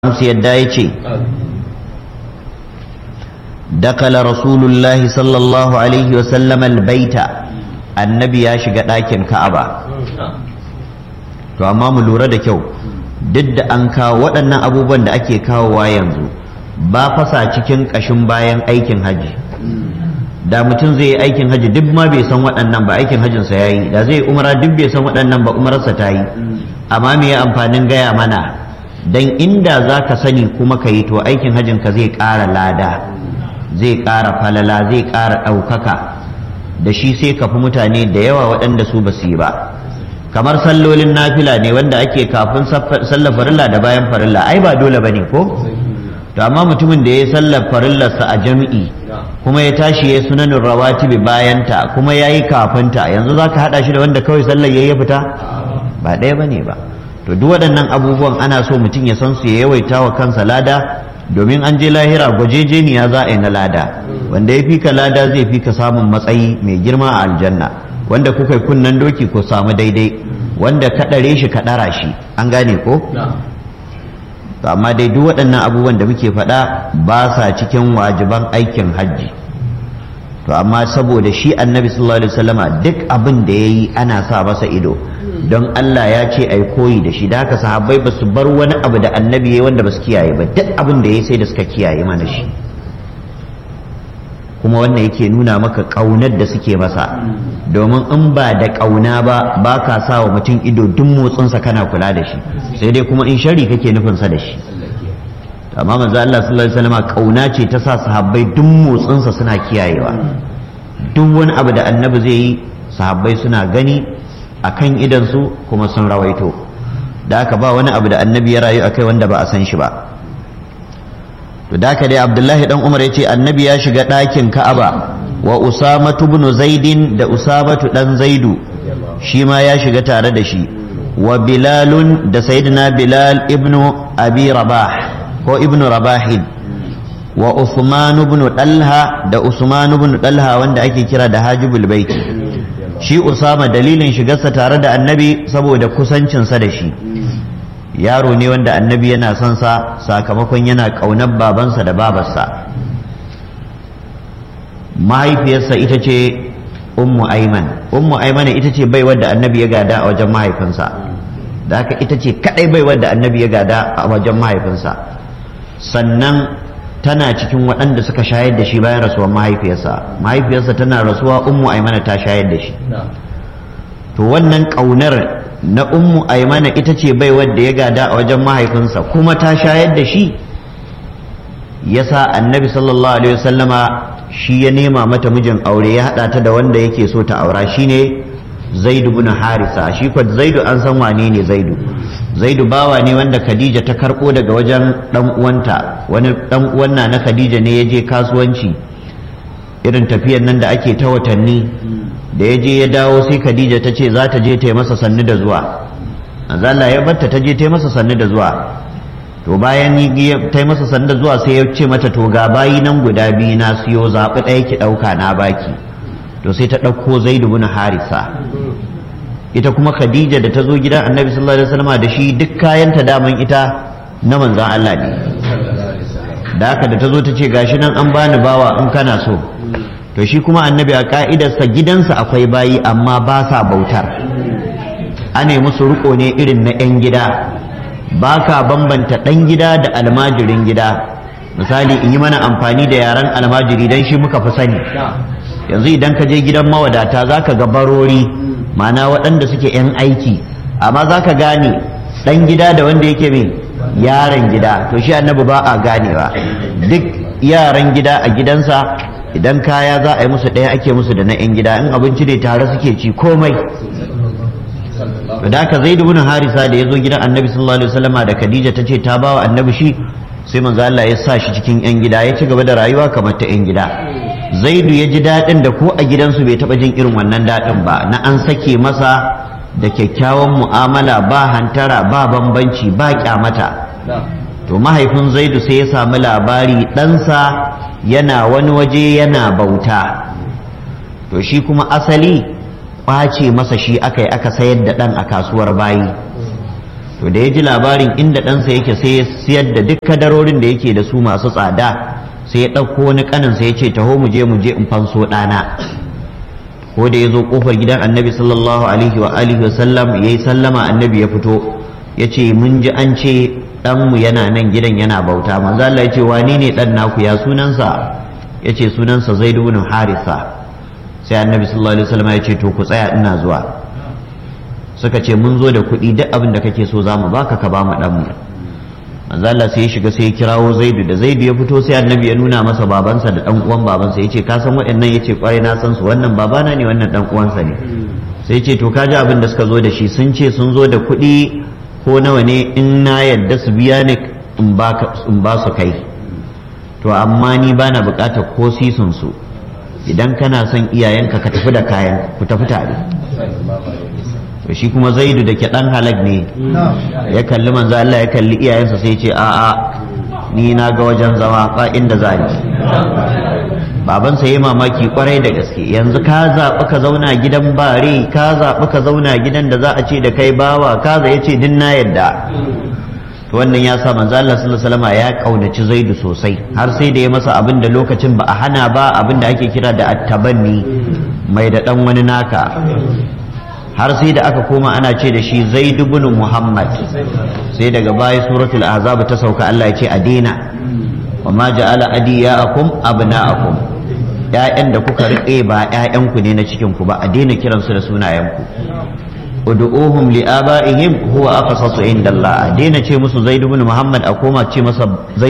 musu yadda ya ce dakala rasulullahi sallallahu alaihi wasallam albaita annabi ya shiga ɗakin ka'aba to amma mu lura da kyau duk da an kawo waɗannan abubuwan da ake kawowa yanzu ba fasa cikin ƙashin bayan aikin haji da mutum zai yi aikin haji duk ma bai san waɗannan ba aikin hajinsa ya yi da zai yi umara duk bai san waɗannan ba umararsa ta yi amma me ya amfanin gaya mana dan inda za ka sani kuma ka yi to aikin hajjinka zai ƙara lada zai ƙara falala zai ƙara ɗaukaka da shi sai ka fi mutane da yawa waɗanda su ba su yi ba kamar sallolin nafila ne wanda ake kafin sallar farilla da bayan farilla ai ba dole ba ne ko to amma mutumin da ya yi sallar farillarsa a jam'i kuma ya tashi ya sunanin rawatibi bayanta kuma ya yi kafinta yanzu za ka haɗa shi da wanda kawai sallar ya fita ba ɗaya ba ne ba to duk waɗannan abubuwan ana so mutum ya san su ya yawaita wa kansa lada domin an je lahira gwajejeniya za a yi na lada wanda ya fi ka lada zai fi ka samun matsayi mai girma a aljanna wanda kuka yi kunnen doki ko samu daidai wanda ka ɗare shi ka ɗara shi an gane ko to amma dai duk waɗannan abubuwan da muke faɗa ba sa cikin wajiban aikin hajji to amma saboda shi annabi sallallahu alaihi wasallama duk abin da ya yi ana sa masa ido don Allah ya ce ai koyi da shi da haka sahabbai ba su bar wani abu da annabi ya wanda ba su kiyaye ba duk abin da ya sai da suka kiyaye mana shi kuma wannan yake nuna maka ƙaunar da suke masa domin in ba da ƙauna ba ba ka sa wa mutum ido duk motsinsa kana kula da shi sai dai kuma in shari kake nufinsa da shi amma manzo Allah sallallahu alaihi wasallam ƙauna ce ta sa sahabbai duk motsinsa suna kiyayewa duk wani abu da annabi zai yi sahabbai suna gani a kan idansu kuma sun rawaito da aka ba wani abu da annabi ya rayu akai wanda ba a san shi ba to da aka dai abdullahi dan umar ya ce annabi ya shiga ɗakin ka'aba wa usamatu ibn zaidin da usamatu dan zaidu shi ma ya shiga tare da shi wa bilalun da sayyidina bilal ibnu abi rabah ko ibnu rabahin wa usman ibn dalha da usman ibn dalha wanda ake kira da hajibul baiti shi usama dalilin shigarsa tare da annabi saboda kusancinsa da shi yaro ne wanda annabi yana son sa sakamakon yana ƙaunar babansa da babarsa mahaifiyarsa ita ce ummu aiman ummu aiman ita ce baiwar da annabi ya gada a wajen mahaifinsa da haka ita ce kadai baiwar da annabi ya gada a wajen mahaifinsa sannan tana cikin waɗanda suka shayar da shi bayan rasuwar mahaifiyarsa mahaifiyarsa tana rasuwa ummu aimana ta shayar da shi to wannan ƙaunar na ummu aimana ita ce bai wadda ya gada a wajen mahaifinsa kuma ta shayar da shi yasa annabi sallallahu alaihi wasallama shi ya nema mata mijin aure ya haɗa ta da wanda yake so ta aura shine zaidu bin harisa shi kwa zaidu an san wane ne zaidu zaidu bawa ne wanda khadija ta karɓo daga wajen ɗan uwanta wani ɗan uwan na khadija ne ya je kasuwanci irin tafiyan nan da ake ta watanni da ya je ya dawo sai khadija ta ce za ta je ta yi masa sannu da zuwa Allah ya batta ta je ta yi masa sannu da zuwa to bayan ta yi masa sannu da zuwa sai ya ce mata to ga bayi nan guda biyu na siyo zaɓi ɗaya ki ɗauka na baki to sai ta ɗauko zaidu bin harisa ita kuma khadija da ta zo gidan annabi sallallahu alaihi wasallam da shi duk kayanta daman ita na manzon Allah ne da haka da ta zo ta ce gashi nan an bani bawa in kana so to shi kuma annabi a ka'idarsa gidansa akwai bayi amma ba sa bautar ana musu riko ne irin na 'yan gida ba ka bambanta ɗan gida da almajirin gida misali in yi mana amfani da yaren almajiri don shi muka fi sani yanzu idan ka je gidan mawadata za ka ga barori mana waɗanda suke 'yan aiki amma za ka gane ɗan gida da wanda yake mai yaran gida to shi annabi ba a ganewa duk yaran gida a gidansa idan kaya za a yi musu ɗaya ake musu da na 'yan gida in abinci ne tare suke ci komai da haka zai dubu harisa da ya zo gidan annabi sallallahu alaihi wasallama da khadija ta ce ta bawa annabi shi sai manzo Allah ya sa shi cikin 'yan gida ya ci gaba da rayuwa kamar ta 'yan gida zaidu ya ji daɗin da ko a gidansu bai taɓa jin irin wannan daɗin ba na an sake masa da kyakkyawan mu'amala ba hantara ba bambanci ba kyamata to mahaifin zaidu sai ya samu labari ɗansa yana wani waje yana bauta to shi kuma asali ƙwace masa shi aka yi aka sayar da ɗan a kasuwar bayi to da ya ji labarin inda ɗansa yake sai ya siyar da duk kadarorin da yake da su masu tsada sai ya ɗauko wani ƙaninsa ya ce taho mu je mu je in fanso ɗana ko da ya zo ƙofar gidan annabi sallallahu alaihi wa alihi wa sallam ya yi sallama annabi ya fito ya ce mun ji an ce ɗanmu yana nan gidan yana bauta manzo Allah ya ce wane ne ɗan naku ya sunansa ya ce sunansa zaid ibn harisa sai annabi sallallahu alaihi wasallam ya ce to ku tsaya ina zuwa suka ce mun zo da kuɗi duk abin da kake so za mu baka ka ba mu ɗanmu manzo Allah sai ya shiga sai ya kirawo Zaidu da Zaidu ya fito sai annabi ya nuna masa babansa da dan uwan babansa yace ka san waɗannan yace kwarai na san su wannan babana ne wannan dan uwansa ne sai yace to ka ji abin da suka zo da shi sun ce sun zo da kuɗi ko nawa ne in na yadda su biya ni in ba in ba su kai to amma ni bana buƙatar ko sisun su idan kana son iyayenka ka tafi da kayan ku tafi tare to shi kuma zaidu da ke dan halak ne ya kalli manzo Allah ya kalli iyayensa sai ce a a ni na ga wajen zama ba inda za ni babansa ya mamaki kwarai da gaske yanzu ka zaɓi ka zauna gidan bare ka zaɓi ka zauna gidan da za a ce da kai bawa ka ya ce din na yadda to wannan ya sa manzo Allah sallallahu alaihi wasallam ya kaunaci zaidu sosai har sai da ya masa abin da lokacin ba a hana ba abin da ake kira da attabanni mai da dan wani naka har sai da aka koma ana ce da shi zaid ibn muhammad sai daga baya suratul ahzab ta sauka Allah ya ce a daina wa ma ja'ala adiyaakum abna'akum ƴaƴan da kuka rike ba ƴaƴanku ne na cikin ku ba a daina kiransu da sunayenku ud'uhum li abaihim huwa aqsasu inda Allah a daina ce musu zaid ibn muhammad a koma ce masa zaid